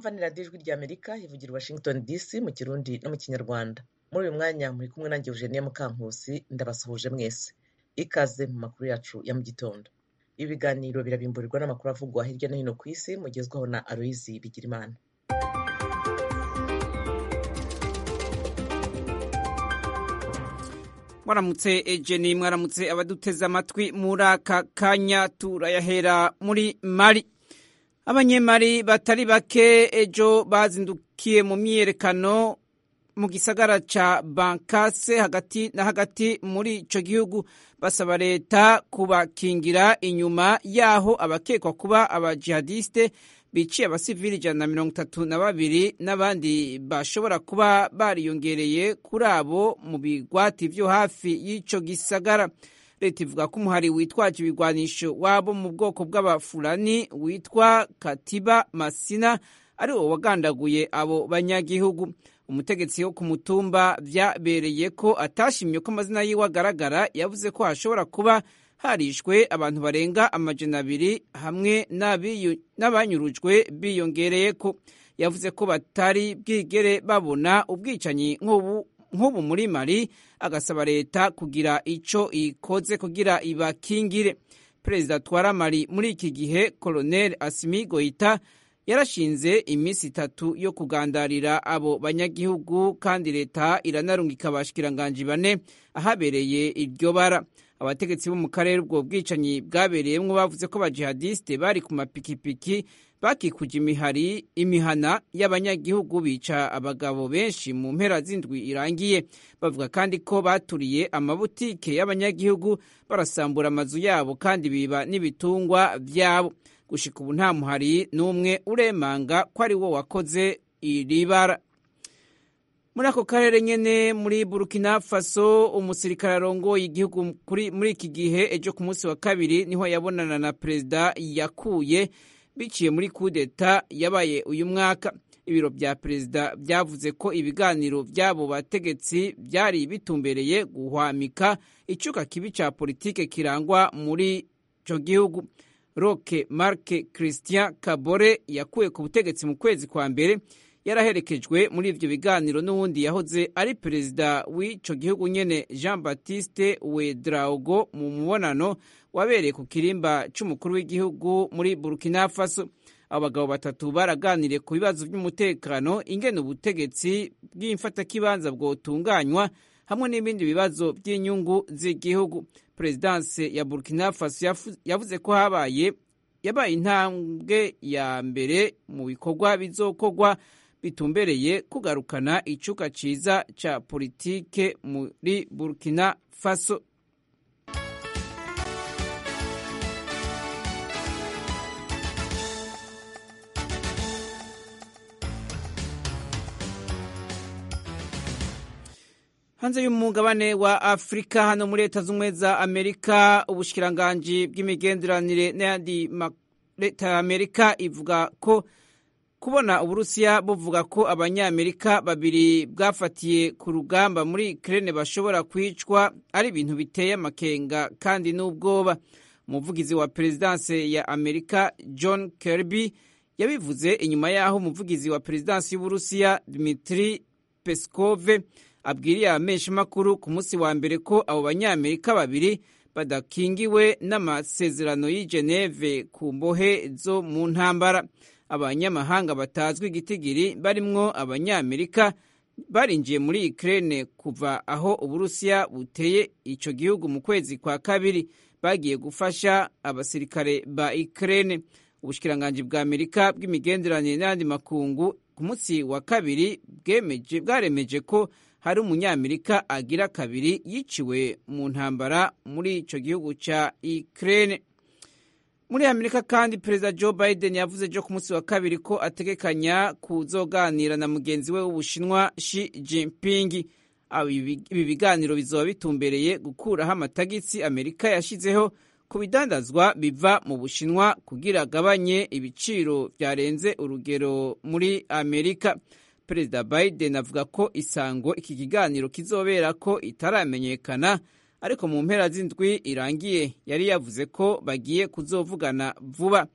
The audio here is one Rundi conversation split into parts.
mwumva ni radiyo ijwi rya amerika ivugira i washington dc mu kirundi no mu kinyarwanda muri uyu mwanya muri kumwe nanjye eugenia mukankusi ndabasuhuje mwese ikaze mu makuru yacu ya mu gitondo ibi biganiro birabimburirwa n'amakuru avugwa hirya no hino ku isi mugezwaho na aloyizi bigirimana mwaramutse ejeni mwaramutse abaduteze amatwi muri aka kanya turayahera muri mari abanyemari batari bake ejo bazindukiye mu myiyerekano mu gisagara ca bankase hagati na hagati muri ico gihugu basaba leta kubakingira inyuma yaho abakekwa kuba abajihadiste biciye abasivili ijana na mirongo itatu na babiri n'abandi bashobora kuba bariyongereye kuri abo mu bigwati vyo hafi y'ico gisagara leta ivuga ko umuhari witwaje ibigwanisho wabo mu bwoko bw'abafurani witwa katiba masina ari wo wagandaguye abo banyagihugu umutegetsi wo ku mutumba vyabereye ko atashimye ko amazina yiwe agaragara yavuze ko hashobora kuba harishwe abantu barenga amajana abiri hamwe n'abanyurujwe biyongereye ko yavuze ko batari bwigere babona ubwicanyi nk'ubu muri mari agasaba leta kugira ico ikoze kugira ibakingire perezida atwara mari muri iki gihe colonel asimi goita yarashinze iminsi itatu yo kugandarira abo banyagihugu kandi leta iranarungika abashikiranganji bane ahabereye iryo bara abategetsi bo mu karere ubwo bwicanyi bwabereyemwo bavuze ko abajihadiste bari ku mapikipiki bakikuje imihari imihana y'abanyagihugu bica abagabo benshi mu mpera z'indwi irangiye bavuga kandi ko baturiye amabutike y'abanyagihugu barasambura amazu yabo kandi biba n'ibitungwa vyabo gushika ubu nta muhari n'umwe uremanga ko ari wo wakoze iri bara muri ako karere nyene muri burkina faso umusirikare arongoye igihugu muri iki gihe ejo ku munsi wa kabiri niho yabonana na perezida yakuye biciye muri kudeta yabaye uyu mwaka ibiro vya perezida vyavuze ko ibiganiro vy'abo bategetsi vyari bitumbereye guhwamika icuka kibi ca politike kirangwa muri ico gihugu roke marke christian kabore yakuwe ku butegetsi mu kwezi kwa mbere yaraherekejwe muri ivyo biganiro n'uwundi yahoze ari perezida w'ico gihugu nyene jean baptiste wedraogo mu mubonano wabereye ku kirimba c'umukuru w'igihugu muri burkina faso abo bagabo batatu baraganiriye ku bibazo vy'umutekano ingene ubutegetsi bw'imfatakibanza bwotunganywa hamwe n'ibindi bibazo by'inyungu z'igihugu perezidanse ya burkina faso yavuze ko habaye yabaye intambwe ya mbere mu bikorwa bizokorwa bitumbereye kugarukana icuka ciza ca politike muri burkina faso hanze y'umugabane wa afurika hano muri leta z'ubumwe za amerika ubushikiranganji bw'imigenderanire n'ayandi leta ya amerika ivuga ko kubona uburusiya buvuga ko abanyamerika babiri bwafatiye ku rugamba muri ukraine bashobora kwicwa ari ibintu biteye amakenga kandi n'ubwoba umuvugizi wa perezidanse ya amerika john kirby yabivuze inyuma y'aho umuvugizi wa perezidansi y'uburusiya dmitri peskove abwiriye abamenyeshamakuru ku munsi wa mbere ko abo banyamerika babiri badakingiwe n'amasezerano y'i geneve ku mbohe zo mu ntambara abanyamahanga batazwi igitigiri barimwo abanyamerika barinjiye muri ukraine kuva aho uburusiya buteye ico gihugu mu kwezi kwa kabiri bagiye gufasha abasirikare ba ukraine ubushikiranganji bwa amerika bw'imigenderanire n'ayandi makungu ku munsi wa kabiri bwaremeje ko hari umunyamerika agira kabiri yiciwe mu ntambara muri ico gihugu ca Ukraine muri amerika kandi perezida joe biden yavuze ejo ku munsi wa kabiri ko ategekanya kuzoganira na mugenzi we w'ubushinwa shi jinping ibi biganiro bizoba bitumbereye gukuraho amatagisi amerika yashizeho ku bidandazwa biva mu bushinwa kugira agabanye ibiciro byarenze urugero muri amerika perezida biden avuga ko isango iki kiganiro kizobera ko itaramenyekana ariko mu mpera z'indwi irangiye yari yavuze ko bagiye kuzovugana vuba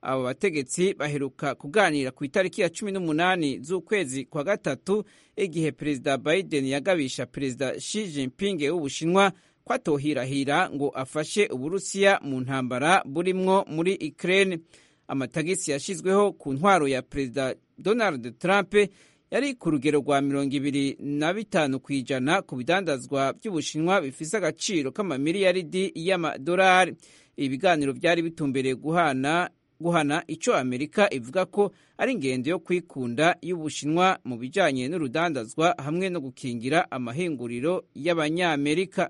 abo bategetsi baheruka kuganira ku itariki ya cumi n'umunani z'ukwezi kwa gatatu igihe perezida biden yagabisha perezida Xi Jinping w'ubushinwa ko atohirahira ngo afashe uburusiya mu ntambara burimwo muri ukraine amatagisi yashyizweho ku ntwaro ya perezida donald trump yari ku rugero rwa mirongo ibiri na bitanu ku ijana ku bidandazwa by'ubushinwa bifise agaciro k'amamiliyaridi y'amadolari ibi biganiro byari bitumbereye guhana guhana icyo amerika ivuga ko ari ingendo yo kwikunda y'ubushinwa mu bijyanye n'urudandazwa hamwe no gukingira amahinguriro y'abanyamerika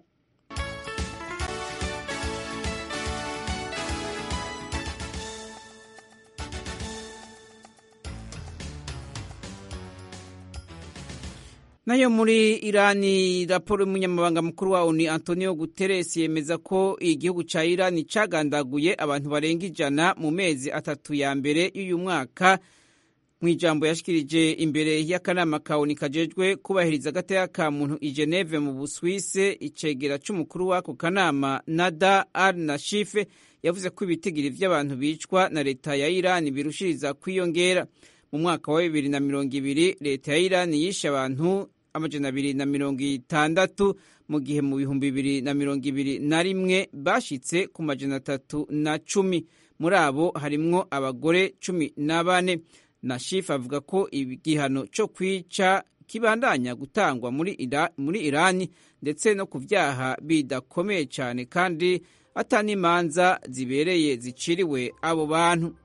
nayo muri irani raporo y'umunyamabanga mukuru wa oni antonio guterres yemeza ko igihugu cya irani cyagandaguye abantu barenga ijana mu mezi atatu ya mbere y'uyu mwaka mu ijambo yashikirije imbere y'akanama ka oni kajejwe kubahiriza agateka ka muntu i geneve mu buswise icegera c'umukuru w'ako kanama nada al nashife yavuze ko ibitigiri vy'abantu bicwa na leta ya irani birushiriza kwiyongera mu mwaka wa bibiri na mirongo ibiri leta ya irani yishe abantu amajana abiri na mirongo itandatu mu gihe mu bihumbi bibiri na mirongo ibiri na rimwe bashitse ku majana atatu na cumi muri abo harimwo abagore cumi na bane na shifu avuga ko igihano cyo kwica kibandanya gutangwa muri, ira, muri irani ndetse no ku byaha bidakomeye cyane kandi atanimanza zibereye ziciriwe abo bantu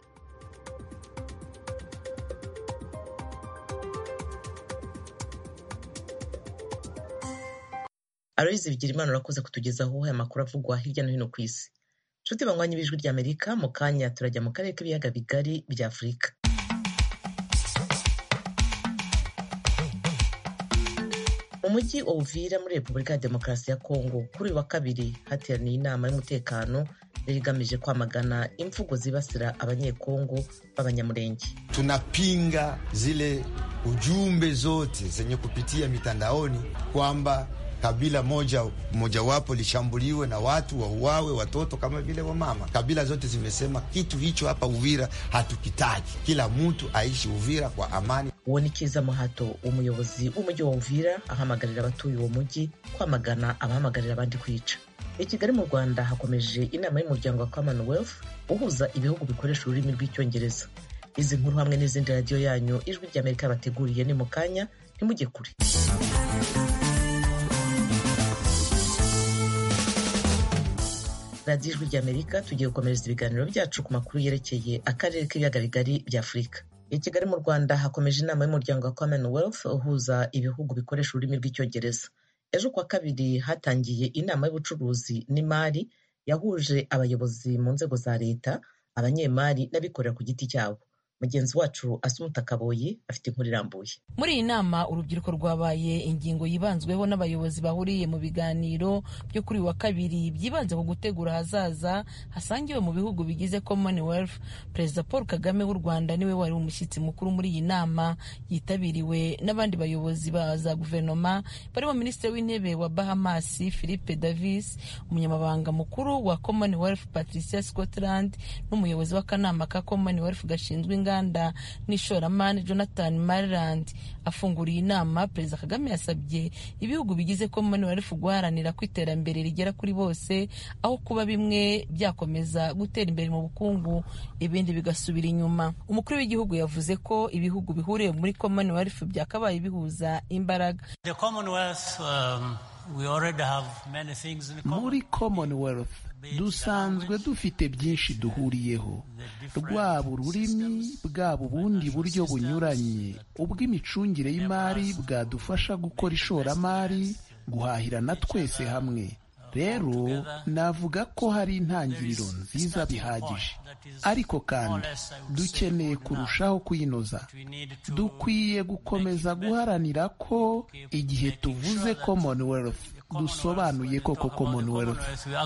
aloyizi bigira imana urakoze kutugezaho aya makuru avugwa hirya no hino ku isi nshuti banywanyi b'ijwi ry'amerika mu kanya turajya mu karere k'ibiyaga bigari bya afurika mu mujyi wa uvira muri repubulika ya demokarasi ya kongo kuri uyu wa kabiri hateraniye inama y'umutekano yari igamije kwamagana imvugo zibasira abanyekongo b'abanyamurenge tunapinga zile ujumbe zote zenye kupitia mitandaoni kwamba kabila moja mojawapo lishambuliwe na watu wauawe, watoto kama vile wamama. Kabila zote zimesema kitu hicho hapa Uvira hatukitaji, kila mtu aishi Uvira kwa amani. uwo ni Kiza Muhato umuyobozi w'umujyi wa Uvira ahamagarira abatuye uwo mujyi kwamagana abahamagarira abandi kwica. I Kigali mu Rwanda hakomeje inama y'umuryango wa Commonwealth uhuza ibihugu bikoresha ururimi rw'icyongereza. Izi nkuru hamwe n'izindi radiyo yanyu ijwi ry'Amerika yabateguriye ni mu kanya ntimujye kure. radiyo ijwi ry'amerika tugiye gukomereza ibiganiro byacu ku makuru yerekeye akarere k'ibiyaga bigari bya afurika i kigali mu rwanda hakomeje inama y'umuryango wa commonwealth uhuza ibihugu bikoresha ururimi rw'icyongereza ejo kuwa kabiri hatangiye inama y'ubucuruzi n'imari yahuje abayobozi mu nzego za leta abanyemari n'abikorera ku giti cyabo mugenzi wacu asumuta kaboyi afite inkuru irambuye muri iyi nama urubyiruko rwabaye ingingo yibanzweho n'abayobozi bahuriye mu biganiro byo kuri wa kabiri byibanze ku gutegura ahazaza hasangiwe mu bihugu bigize commonwealth perezida paul kagame w'u rwanda niwe wari umushyitsi mukuru muri iyi nama yitabiriwe n'abandi bayobozi ba za guverinoma barimo minisitiri w'intebe wa bahamas philippe davis umunyamabanga mukuru wa commonwealth patricia scotland n'umuyobozi w'akanama ka commonwealth gashinzwe inganda inganda n'ishoramari jonathan mariland afunguriye inama perezida kagame yasabye ibihugu bigize commonwealth guharanira ko iterambere rigera kuri bose aho kuba bimwe byakomeza gutera imbere mu bukungu ibindi bigasubira inyuma umukuru w'igihugu yavuze ko ibihugu bihuriye muri commonwealth byakabaye bihuza imbaraga muri commonwealth dusanzwe dufite byinshi duhuriyeho rwaba ururimi bwaba ubundi buryo bunyuranye ubw'imicungire y'imari bwadufasha gukora ishoramari guhahirana twese hamwe rero navuga ko hari intangiriro nziza bihagije ariko kandi dukeneye kurushaho kuyinoza dukwiye gukomeza guharanira ko igihe tuvuze commonwealth dusobanuye koko commonwealth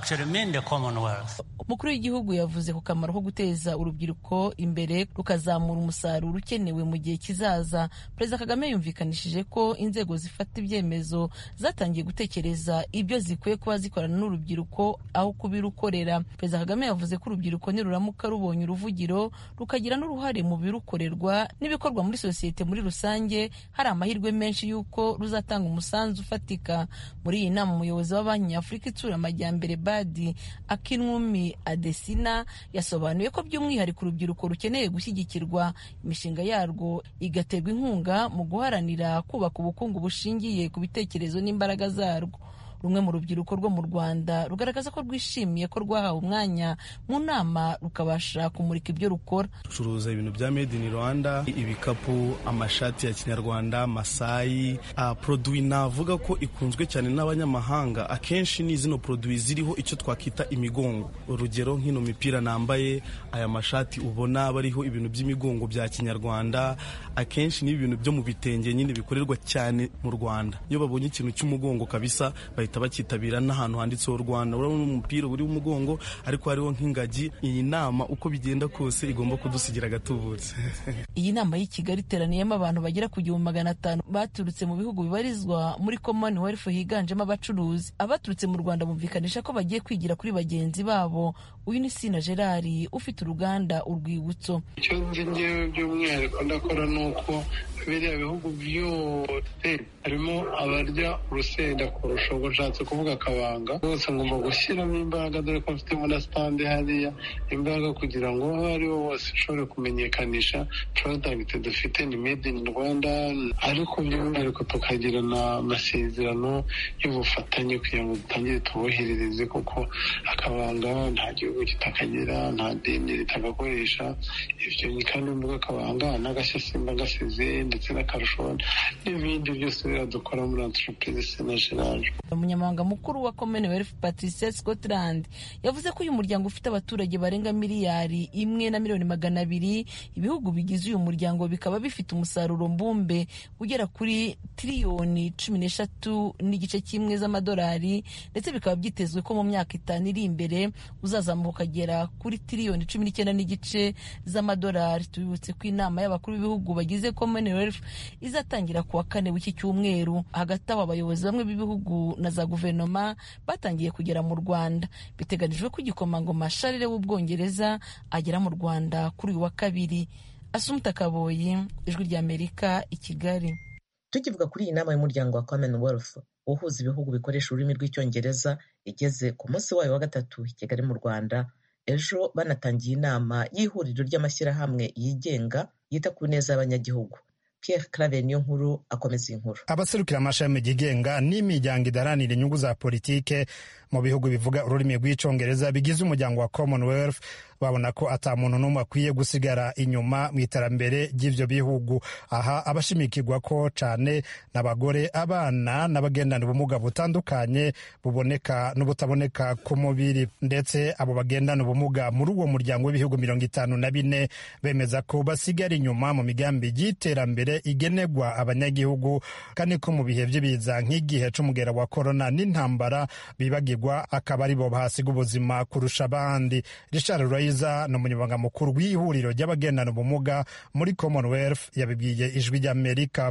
umukuru w'igihugu yavuze ku kamaro ko guteza urubyiruko imbere rukazamura umusaruro ukenewe mu gihe kizaza perezida kagame yumvikanishije ko inzego zifata ibyemezo zatangiye gutekereza ibyo zikwiye kuba zikorana n'urubyiruko aho kubirukorera perezida kagame yavuze ko urubyiruko niruramuka rubonye uruvugiro rukagira n'uruhare mu birukorerwa n'ibikorwa muri sosiyete muri rusange hari amahirwe menshi y'uko ruzatanga umusanzu ufatika muri iyi nama umuyobozi wa banki nyafurika itsura amajyambere badi akinwumi adesina yasobanuye ko by'umwihariko urubyiruko rukeneye gushyigikirwa imishinga yarwo igaterwa inkunga mu guharanira kubaka ubukungu bushingiye ku bitekerezo n'imbaraga zarwo rumwe mu rubyiruko rwo mu rwanda rugaragaza ko rwishimiye ko rwahawe umwanya mu nama rukabasha kumurika ibyo rukora ducuruza ibintu bya made in rwanda ibikapu amashati ya kinyarwanda masayi uh, produwi navuga ko ikunzwe cyane n'abanyamahanga akenshi ni zino produwi ziriho icyo twakwita imigongo urugero nk'ino mipira nambaye aya mashati ubona bariho ibintu by'imigongo bya kinyarwanda akenshi ni ibintu byo mu bitenge nyine bikorerwa cyane mu rwanda iyo babonye ikintu cy'umugongo kabisa bahita bakitabira n'ahantu handitseho rwanda urabona umupira uri umugongo ariko hariho nk'ingagi iyi nama uko bigenda kose igomba kudusigira agatubutse iyi nama y'i kigali iteraniyemo abantu bagera ku gihumbi magana atanu baturutse mu bihugu bibarizwa muri commonwealth higanjemo abacuruzi abaturutse mu rwanda bumvikanisha ko bagiye kwigira kuri bagenzi babo uyu ni sina gerard ufite uruganda urwibutso icyo nzi ngewe by'umwihariko ndakora ni uko biriya bihugu byose harimo abarya urusenda kurusha ubwo nshatse kuvuga akabanga bose ngomba gushyiramo imbaraga dore ko mfitemo na sitande hariya imbaraga kugira ngo aho ari ho hose ushobore kumenyekanisha porodagiti dufite ni made in rwanda ariko by'umwihariko tukagirana amasezerano y'ubufatanye kugira ngo dutangire tuboherereze kuko akabanga nta gihugu kitakagira nta deni ritagakoresha ibyo kandi mvuga akabanga n'agashasimba gasize ndetse n'akarusho n'ibindi byose biradukora muri entreprise sena gerard umunyamabanga mukuru wa commonwealth patricia scotland yavuze ko uyu muryango ufite abaturage barenga miliyari imwe na miliyoni magana abiri ibihugu bigize uyu muryango bikaba bifite umusaruro mbumbe ugera kuri tiriyoni cumi n'eshatu n'igice kimwe z'amadolari ndetse bikaba byitezwe ko mu myaka itanu iri imbere uzazamuka ukagera kuri tiriyoni cumi n'icyenda n'igice z'amadolari tubibutse ko inama y'abakuru b'ibihugu bagize commonwealth izatangira ku wa kane w'iki cyumweru hagati aho abayobozi bamwe b'ibihugu na za guverinoma batangiye kugera mu rwanda biteganijwe ko igikomangoma sharire w'ubwongereza agera mu rwanda kuri uyu wa kabiri asumuta kaboyi ijwi ry'amerika i kigali tukivuga kuri iyi nama y'umuryango wa commonwealth uhuza ibihugu bikoresha ururimi rw'icyongereza igeze ku munsi wayo wa gatatu i kigali mu rwanda ejo banatangiye inama y'ihuriro ry'amashyirahamwe yigenga yita ku neza y'abanyagihugu Pierre Claver niyo nkuru akomeza inkuru abaserukira amashami yigenga n'imiryango idaharanira inyungu za politike mu bihugu bivuga ururimi rw'icyongereza bigize umuryango wa commonwealth babona ko ata muntu n'umwe akwiye gusigara inyuma mu iterambere ry'ivyo bihugu aha abashimikirwa ko cane n'abagore abana n'abagendana ubumuga butandukanye buboneka n'ubutaboneka ku mubiri ndetse abo bagendana ubumuga muri uwo muryango w'ibihugu mirongo itanu na bine bemeza ko basigara inyuma mu migambi y'iterambere igenerwa abanyagihugu kandi ko mu bihe by'ibiza nk'igihe c'umugera wa korona n'intambara bibagirwa akaba ari bo bahasiga ubuzima kurusha abandi richard Raiza ni umunyamabanga mukuru w'ihuriro ry'abagendana ubumuga muri commonwealth yabibwiye ijwi ry'amerika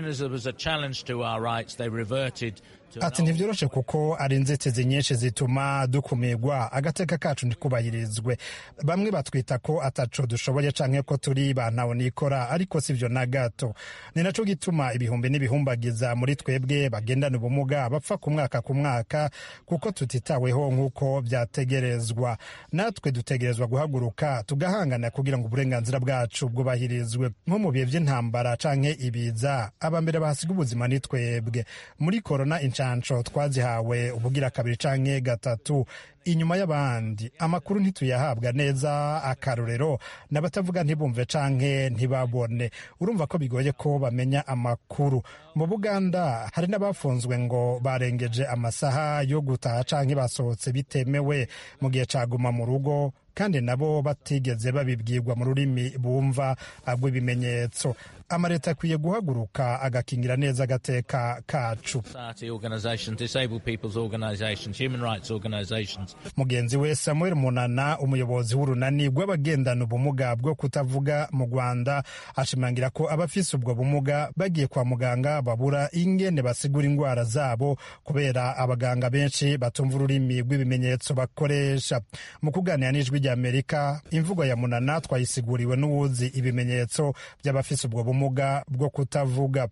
ati ntibyoroshe kuko ari inzitizi nyinshi zituma dukumirwa agateka kacu ntikubahirizwe bamwe batwita ko ataco dushoboye canke ko turi bantawe nikora ariko sivyo na gato ni naco gituma ibihumbi n'ibihumbagiza muri twebwe bagendana ubumuga bapfa ku mwaka ku mwaka kuko tutitaweho nk'uko vyategerezwa natwe dutegerezwa guhaguruka tugahangana kugira ngo uburenganzira bwacu bwubahirizwe nko mu bihe vy'intambara canke ibiza abambere bahasiga ubuzima ni twebwe muri korona inshansho twazihawe ubugira kabiri canke gatatu inyuma y'abandi amakuru ntituyahabwa neza akarorero n'abatavuga ntibumve canke ntibabone urumva ko bigoye ko bamenya amakuru mu buganda hari n'abafunzwe ngo barengeje amasaha yo gutaha canke basohotse bitemewe mu gihe caguma mu rugo kandi nabo batigeze babibwirwa mu rurimi bumva rw'ibimenyetso amaleta akwiye guhaguruka agakingira neza agateka kacu mugenzi we samuel munana umuyobozi w'urunani rw'abagendana ubumuga bwo kutavuga mu rwanda ashimangira ko abafise ubwo bumuga bagiye kwa muganga babura ingene basigura indwara zabo kubera abaganga benshi batumva ururimi rw'ibimenyetso bakoresha mu kuganira n'ijwi ry'amerika imvugo ya munana twayisiguriwe n'uwuzi ibimenyetso by'abafise ubwo bumuga bwo kutavuga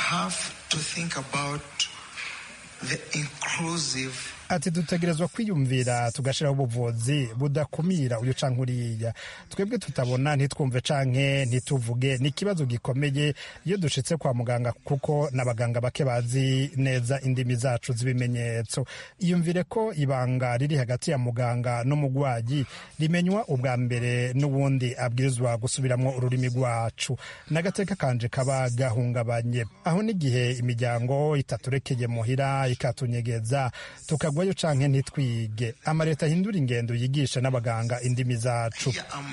ati dutegerezwa kwiyumvira tugashyiraho ubuvuzi budakumira uyu canke uriya twebwe tutabona ntitwumve canke ntituvuge ni ikibazo gikomeye iyo dushitse kwa muganga kuko n'abaganga bake bazi neza indimi zacu z'ibimenyetso iyumvire ko ibanga riri hagati ya muganga n'umugwayi rimenywa ubwa mbere n'ubundi abwirizwa gusubiramwo ururimi rwacu n'agateka kanje kaba gahungabanye aho n'igihe imiryango itaturekeye muhira ikatunyegeza tuka tugwayo canke ntitwige amaleta ahindura ingendo yigisha n'abaganga indimi zacu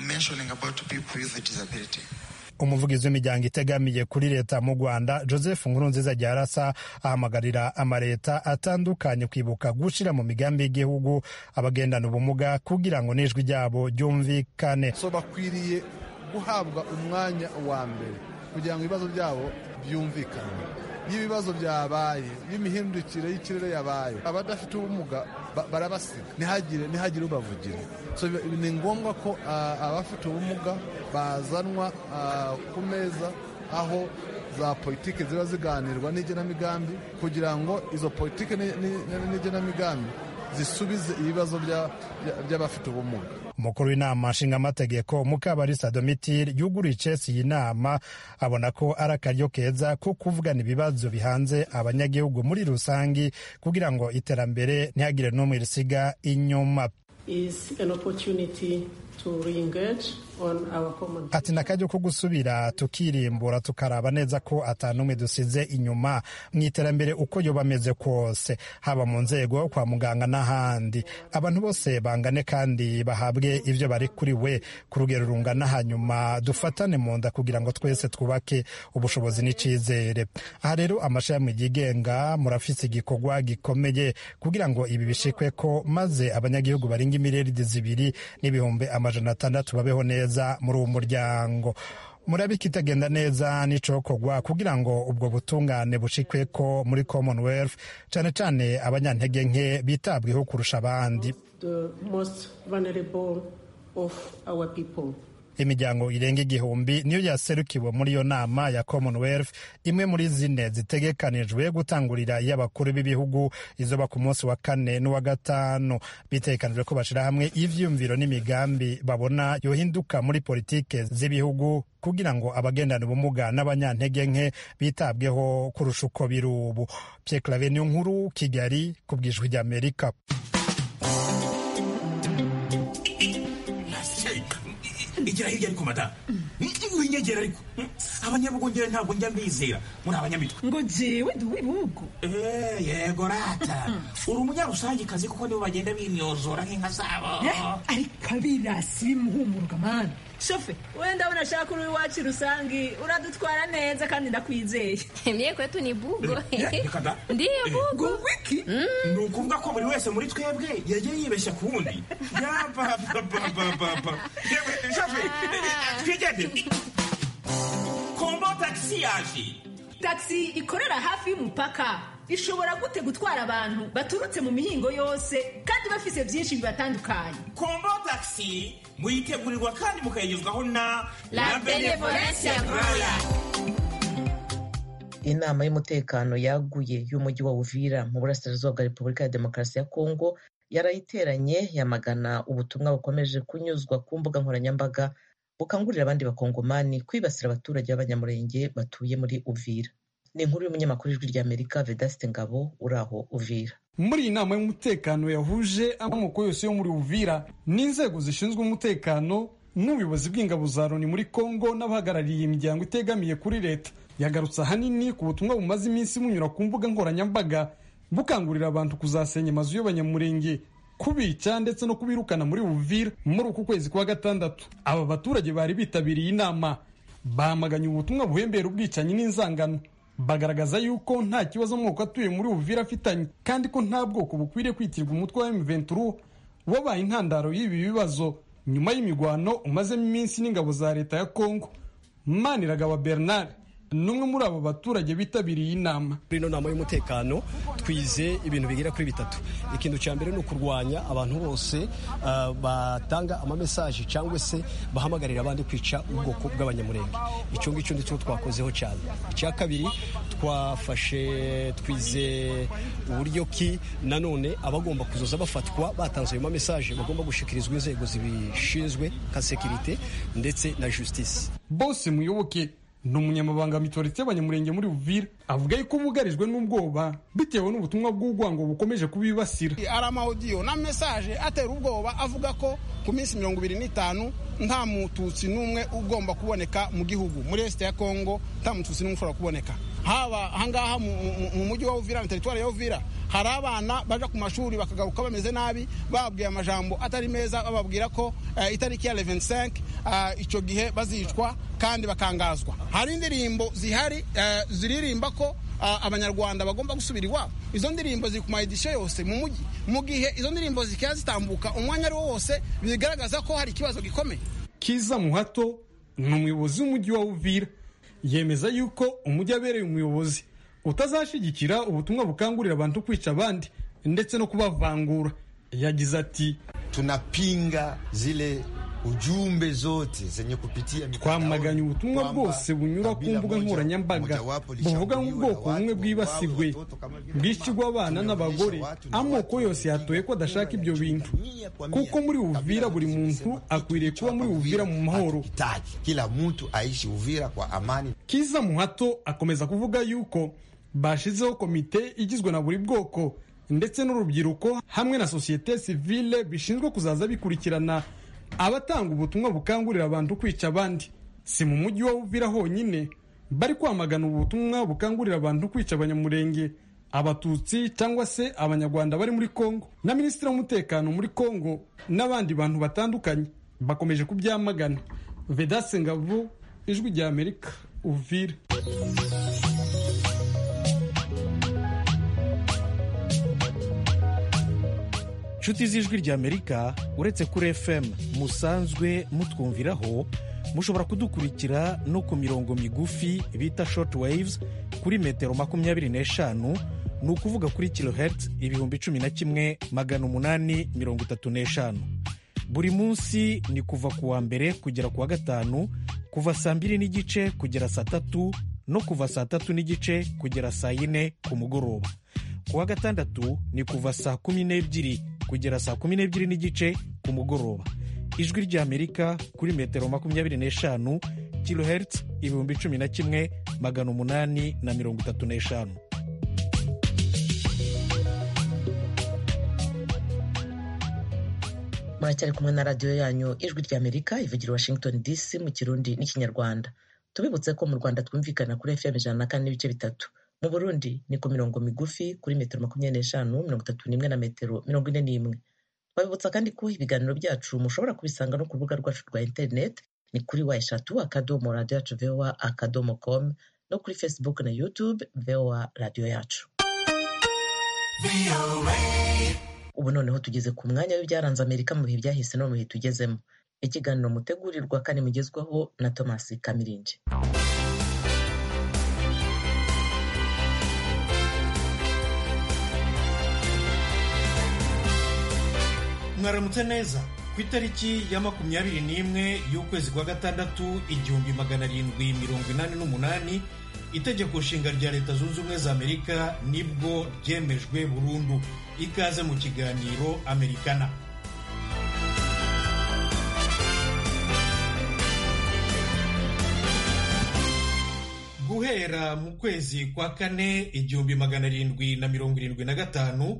umuvugizi w'imiryango itegamiye kuri leta mu rwanda joseph nkurunziza ryarasa ahamagarira amaleta atandukanye kwibuka gushira mu migambi y'igihugu abagendana ubumuga kugira ngo n'ijwi ryabo ryumvikane so bakwiriye guhabwa umwanya wa mbere kugira ngo ibibazo byabo byumvikane y'ibibazo byabaye y'imihindukire y'ikirere yabaye abadafite ubumuga barabasiga ntihagire ntihagire ubavugira so ni ngombwa ko abafite ubumuga bazanwa ku meza aho za politiki ziba ziganirwa n'igenamigambi kugira ngo izo politiki n'igenamigambi zisubize ibibazo by'abafite ubumuga umukuru w'inama nshingamategeko mukabarisa domitire yuguriye icesi iyi nama abona ko ari akaryo keza ko kuvugana ibibazo bihanze abanyagihugu muri rusange kugira ngo iterambere ntihagire n'umwe risiga inyuma ati ni akaryo ko gusubira tukirimbura tukaraba neza ko atanumwe dusize inyuma mu iterambere uko yoba ameze kose haba mu nzego kwa muganga n'ahandi abantu bose bangane kandi bahabwe ibyo bari kuri we ku rugero rungana hanyuma dufatane mu nda kugira ngo twese twubake ubushobozi n'icyizere aha rero amashami yigenga murafise igikorwa gikomeye kugira ngo ibi bishikwe ko maze abanyagihugu barenga imiriyaridi zibiri n'ibihumbi amajana atandatu babeho neza muri uwo muryango murabika itagenda neza n'icokorwa kugira ngo ubwo butungane bushikwe ko muri commonwealth cyane cyane abanyantege nke bitabweho kurusha abandi imiryango irenga igihumbi niyo yaserukiwe muri iyo nama ya commonwealth imwe muri zine zitegekanijwe gutangurira iy'abakuru b'ibihugu izoba ku munsi wa kane n'uwa gatanu bitegekanijwe ko bashyira hamwe ivyiyumviro n'imigambi babona yohinduka muri politike z'ibihugu kugira ngo abagendana ubumuga n'abanyantege nke bitabweho kurusha uko biri ubu pierre clave niyo nkuru kigali ku bwijwi ry'amerika igira hirya ariko mada winyegera ariko abanyabugongera ntabwo njya mbizera muri abanyamitwe ngo jewe ndi uw'ibihugu yego rata uri umunyarusangikazi kuko nibo bagenda binyozora nk'inka zabo ariko abirasi bimuhumuruka mani shofe we ndabona ashaka uri iwacu rusangi uradutwara neza kandi ndakwizeye mye kwetu ni bugo ndiyo bugo wiki ni ukuvuga ko buri wese muri twebwe yagiye yibeshya ku wundi yapapapapapa shofe twigende kombo tagisi yaje tagisi ikorera hafi y'umupaka ishobora gute gutwara abantu baturutse mu mihingo yose kandi bafise byinshi bibatandukanye kombo tagisi muyitegurirwa kandi mukayigezwaho na la benevolencia roya inama y'umutekano yaguye y'umujyi wa uvira mu burasirazuba bwa repubulika ya demokarasi ya kongo yarayiteranye yamagana ubutumwa bukomeje kunyuzwa ku mbuga nkoranyambaga bukangurira abandi bakongomani kwibasira abaturage b'abanyamurenge batuye muri uvira ni inkuru y'umunyamakuru ijwi ry'amerika vedasite ngabo uri aho uvira muri iyi nama y'umutekano yahuje amoko yose yo muri uvira n'inzego zishinzwe umutekano n'ubuyobozi bw'ingabo za loni muri congo n'abahagarariye imiryango itegamiye kuri leta yagarutse ahanini ku butumwa bumaze iminsi bunyura ku mbuga nkoranyambaga bukangurira abantu kuzasenya amazu y'abanyamurenge kubica ndetse no kubirukana muri uvira muri uku kwezi kwa gatandatu aba baturage bari bitabiriye inama bahamaganye ubutumwa buhembera ubwicanyi n'inzangano bagaragaza yuko nta kibazo amoko atuye muri uvira afitanye kandi ko nta bwoko bukwiriye kwitirwa umutwe wa M23 wabaye intandaro y'ibi bibazo nyuma y'imigwano umazemo iminsi n'ingabo za leta ya Kongo Maniragaba Bernard n'umwe muri abo baturage bitabiriye inama kuri ino nama y'umutekano twize ibintu bigera kuri bitatu ikintu cya mbere ni ukurwanya abantu bose uh, batanga amamesaje cyangwa se bahamagarira abandi kwica ubwoko bw'abanyamurenge icyo ngicyo nicyo twakozeho cyane icya kabiri twafashe twize uburyo ki nanone abagomba kuzoza bafatwa batanze ayo mamesaje bagomba gushikirizwa inzego zibishinzwe nka sekirite ndetse na justice bose muyoboke ni umunyamabanga mitorite y'abanyamurenge muri Uvira avuga yuko bugarijwe n'ubwoba bitewe n'ubutumwa bw'urwango bukomeje kubibasira ari amawudiyo na mesaje atera ubwoba avuga ko ku minsi mirongo ibiri n'itanu nta mututsi n'umwe ugomba kuboneka mu gihugu muri esite ya kongo nta mututsi n'umwe ushobora kuboneka haba ahangaha mu mujyi wa uvira na teritwari ya uvira hari abana baja ku mashuri bakagaruka bameze nabi bababwiye amajambo atari meza bababwira ko uh, itariki ya 25 uh, icyo gihe bazicwa kandi bakangazwa hari indirimbo zihari uh, ziririmba ko uh, abanyarwanda bagomba gusubira iwabo izo ndirimbo ziri ku mayidisho yose mu mujyi mu gihe izo ndirimbo zikaba zitambuka umwanya ari wo wose bigaragaza ko hari ikibazo gikomeye kiza muhato ni umuyobozi w'umujyi wa uvira yemeza yuko umujyi abereye umuyobozi utazashyigikira ubutumwa bukangurira abantu kwica abandi ndetse no kubavangura yagize ati tunapinga zile ujumbe zote zenye kupitia twamaganye ubutumwa bwose bunyura ku mbuga nkoranyambaga buvuga nk'ubwoko bumwe bwibasirwe bwishyirwa abana n'abagore amoko yose yatoye ko adashaka ibyo bintu kuko muri uvira buri muntu akwiriye kuba muri uvira mu mahoro kila mtu aishi uvira kwa amani kiza muhato akomeza kuvuga yuko bashizeho komite igizwe na buri bwoko ndetse n'urubyiruko hamwe na sosiyete sivile bishinzwe kuzaza bikurikirana abatanga ubutumwa bukangurira abantu kwica abandi si mu mujyi wa uvira honyine bari kwamagana ubutumwa bukangurira abantu kwica abanyamurenge abatutsi cyangwa se abanyarwanda bari muri kongo na minisitiri w'umutekano muri kongo n'abandi bantu batandukanye bakomeje kubyamagana vedase ngavo ijwi rya amerika uvira inshuti z'ijwi ry'amerika uretse kuri fm musanzwe mutwumviraho mushobora kudukurikira no ku mirongo migufi bita short waves kuri metero makumyabiri n'eshanu ni ukuvuga kuri kilohertz ibihumbi cumi na kimwe magana umunani mirongo itatu n'eshanu buri munsi ni kuva ku wa mbere kugera ku wa gatanu kuva saa mbiri n'igice kugera saa tatu no kuva saa tatu n'igice kugera saa yine ku mugoroba ku wa gatandatu ni kuva saa kumi n'ebyiri kugera saa kumi n'ebyiri n'igice ku mugoroba ijwi ry'amerika kuri metero makumyabiri n'eshanu kilohertz ibihumbi cumi na kimwe magana umunani na mirongo itatu n'eshanu muracyari kumwe na radiyo yanyu ijwi ry'amerika ivugira washington dc mu kirundi n'ikinyarwanda tubibutse ko mu rwanda twumvikana kuri fm ijana na kane n'ibice bitatu mu burundi ni ku mirongo migufi kuri metero makumyabiri n'eshanu mirongo itatu n'imwe na metero mirongo ine n'imwe twabibutsa kandi ko ibiganiro byacu mushobora kubisanga no ku rubuga rwacu rwa interineti ni kuri wa eshatu akadomo radiyo yacu vowa akadomo komu no kuri facebook na youtube vowa radiyo yacu ubu noneho tugeze ku mwanya w'ibyaranze amerika mu bihe byahise no mu bihe tugezemo ikiganiro mutegurirwa kandi mugezwaho na thomas kamiringi mwaramutse neza ku itariki ya makumyabiri n'imwe y'ukwezi kwa gatandatu igihumbi magana arindwi mirongo inani n'umunani itegeko nshinga rya leta zunze ubumwe za amerika nibwo ryemejwe burundu ikaze mu kiganiro amerikana guhera mu kwezi kwa kane igihumbi magana arindwi na mirongo irindwi na gatanu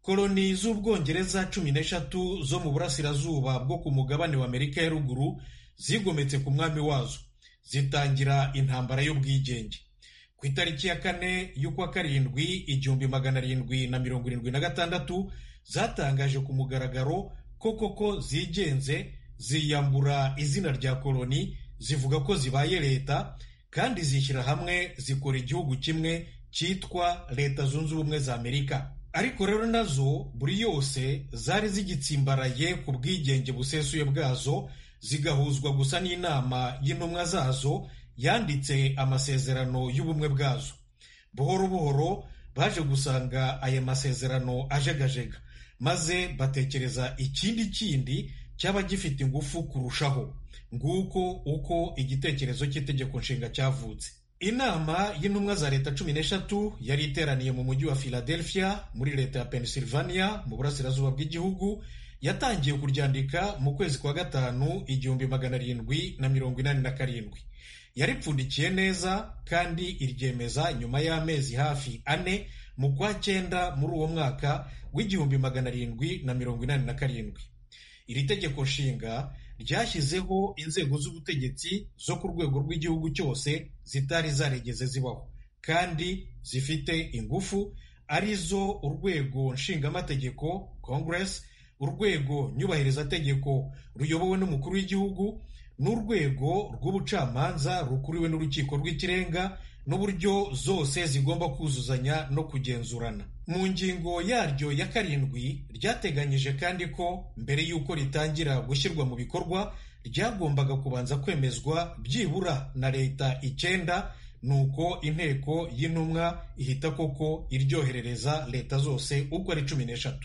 koloni z'ubwongereza cumi n'eshatu zo mu burasirazuba bwo ku mugabane wa amerika ya ruguru zigometse ku mwami wazo zitangira intambara y'ubwigenge ku itariki ya kane y'ukwa karindwi igihumbi magana arindwi na mirongo irindwi na gatandatu zatangaje ku mugaragaro ko koko zigenze ziyambura izina rya koloni zivuga ko zibaye leta kandi zishyira hamwe zikora igihugu kimwe cyitwa leta zunze ubumwe za amerika ariko rero nazo buri yose zari zigitsimbaraye ku bwigenge busesuye bwazo zigahuzwa gusa n'inama y'intumwa zazo yanditse amasezerano y'ubumwe bwazo buhoro buhoro baje gusanga aya masezerano ajegajega maze batekereza ikindi kindi cyaba gifite ingufu kurushaho nguko uko igitekerezo cy'itegeko nshinga cyavutse inama y'intumwa za leta cumi n'eshatu yari iteraniye mu mujyi wa philadelphia muri leta ya pennsylvania mu burasirazuba bw'igihugu yatangiye kuryandika mu kwezi kwa gatanu igihumbi magana arindwi na mirongo inani na karindwi yaripfundikiye neza kandi iryemeza nyuma y'amezi hafi ane mu kwa cyenda muri uwo mwaka w'igihumbi magana arindwi na mirongo inani na karindwi iri tegeko nshinga ryashyizeho inzego z'ubutegetsi zo ku rwego rw'igihugu cyose zitari zaregeze zibaho kandi zifite ingufu arizo urwego nshingamategeko congress urwego nyubahirizategeko ruyobowe n'umukuru w'igihugu n'urwego rw'ubucamanza rukuriwe n'urukiko rw'ikirenga n'uburyo zose zigomba kuzuzanya no kugenzurana mu ngingo yaryo ya karindwi ryateganyije kandi ko mbere y'uko ritangira gushyirwa mu bikorwa ryagombaga kubanza kwemezwa byibura na leta icyenda nuko inteko y'intumwa ihita koko iryoherereza leta zose uko ari cumi n'eshatu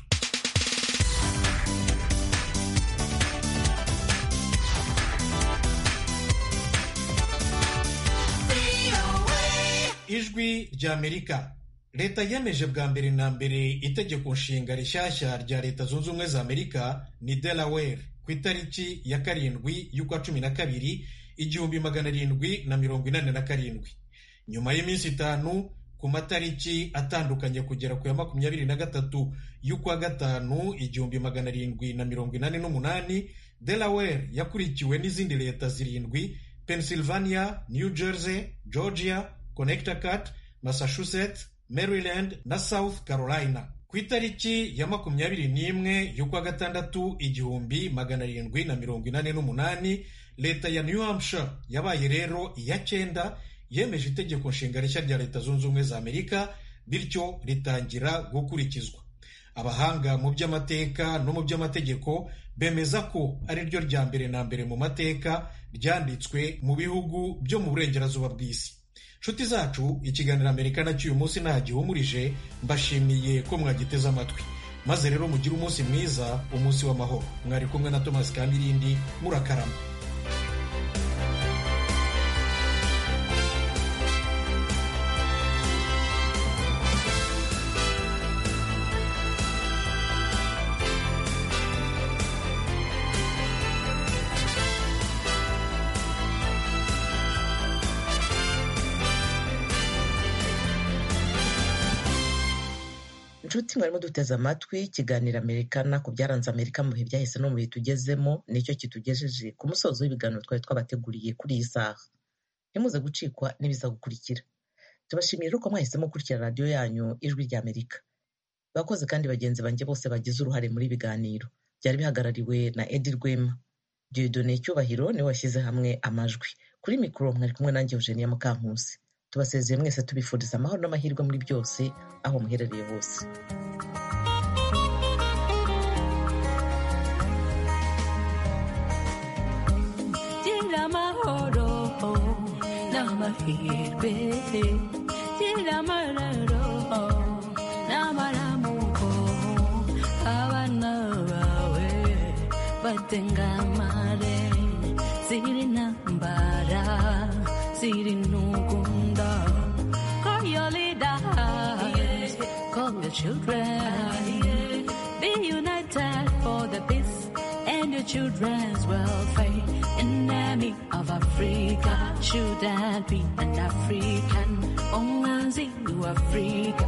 ijwi ry'amerika leta yemeje bwa mbere na mbere itegeko nshinga rishyashya rya leta zunze ubumwe za amerika ni delaware ku itariki ya karindwi y'ukwa cumi na kabiri igihumbi magana arindwi na mirongo inani na karindwi nyuma y'iminsi itanu ku matariki atandukanye kugera ku ya makumyabiri na gatatu y'ukwa gatanu igihumbi magana arindwi na mirongo inani n'umunani delaware yakurikiwe n'izindi leta zirindwi pennsylvania new jersey georgia connecticut massachusetts maryland na south carolina ku itariki ya makumyabiri n'imwe y'ukwa gatandatu igihumbi magana arindwi na mirongo inani n'umunani leta ya new hampshire yabaye rero iya cyenda yemeje itegeko nshinga rishya rya leta zunze ubumwe za amerika bityo ritangira gukurikizwa abahanga mu by'amateka no mu by'amategeko bemeza ko ari ryo rya mbere na mbere mu mateka ryanditswe mu bihugu byo mu burengerazuba bw'isi nshuti zacu ikiganiro amerika nacyo uyu munsi nta gihumurije mbashimiye ko mwagiteze amatwi maze rero mugire umunsi mwiza umunsi w'amahoro mwari kumwe na thomas kamirindi murakarama inshuti mwarimo duteze amatwi ikiganiro amerikana ku byaranze amerika mu bihe byahise no mu bihe tugezemo nicyo kitugejeje ku musozo w'ibiganiro twari twabateguriye kuri iyi saha ntimuze gucikwa n'ibiza gukurikira tubashimiye ko mwahisemo gukurikira radiyo yanyu ijwi rya amerika bakoze kandi bagenzi banjye bose bagize uruhare muri ibiganiro byari bihagarariwe na edi rwema diodone cyubahiro niwe washyize hamwe amajwi kuri mikoro mwari kumwe nanjye eugenia mukankusi tubasezeye mwese tubifuriza amahoro n'amahirwe muri byose aho muherereye hose gira amahoro n'amahirwe gira amararo n'amaramuko abana bawe batengamare ziri ntambara ziri ntugunda call your leaders call your children be united for the peace and your children's welfare enemy of Africa should that be an African only Africa